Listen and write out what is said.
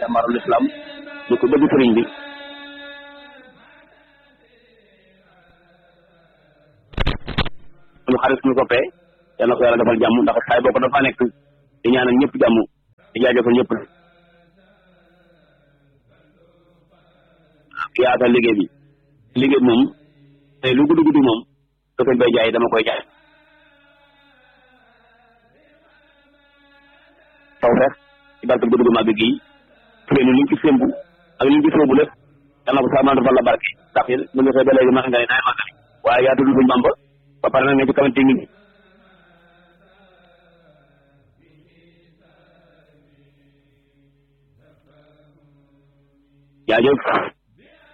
jàmbaarul islam ñu ko bëgg sëriñ bi suñu xarit suñu soppee yal na ko yàlla defal jàmm ndax saay boo ko dafa nekk di ñaanal ñëpp jàmm di jaajëfal ñëpp ki yaatal liggéey bi liggéey bi moom tey lu guddi guddi moom da koy bay jaay dama koy jaay taw feex ci barke guddi gu màgg gii furée ni liñ ci sémbu ak liñ ci sóobu lépp yal na ko saa man defal la barke ndax bu ñu xëy ba léegi maa nga ne naay màggali waaye yaa tudd suñ Bamba ba pare nag ne ci kamante ngi jaajëf